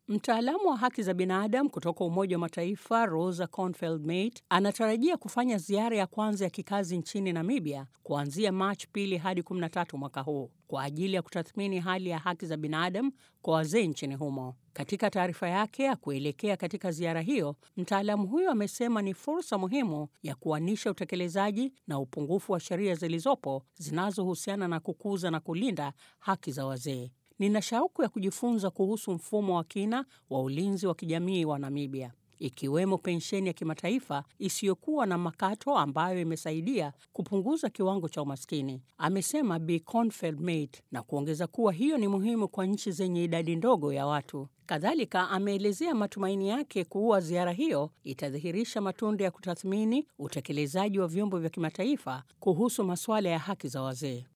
Mtaalamu wa haki za binadamu kutoka Umoja wa Mataifa Rosa Confeld-Mate anatarajia kufanya ziara ya kwanza ya kikazi nchini Namibia kuanzia Machi pili hadi 13 mwaka huu kwa ajili ya kutathmini hali ya haki za binadamu kwa wazee nchini humo. Katika taarifa yake ya kuelekea katika ziara hiyo, mtaalamu huyo amesema ni fursa muhimu ya kuanisha utekelezaji na upungufu wa sheria zilizopo zinazohusiana na kukuza na kulinda haki za wazee. Nina shauku ya kujifunza kuhusu mfumo wa kina wa ulinzi wa kijamii wa Namibia, ikiwemo pensheni ya kimataifa isiyokuwa na makato ambayo imesaidia kupunguza kiwango cha umaskini, amesema Bi Confeld-Mate, na kuongeza kuwa hiyo ni muhimu kwa nchi zenye idadi ndogo ya watu. Kadhalika ameelezea matumaini yake kuwa ziara hiyo itadhihirisha matunda ya kutathmini utekelezaji wa vyombo vya kimataifa kuhusu masuala ya haki za wazee.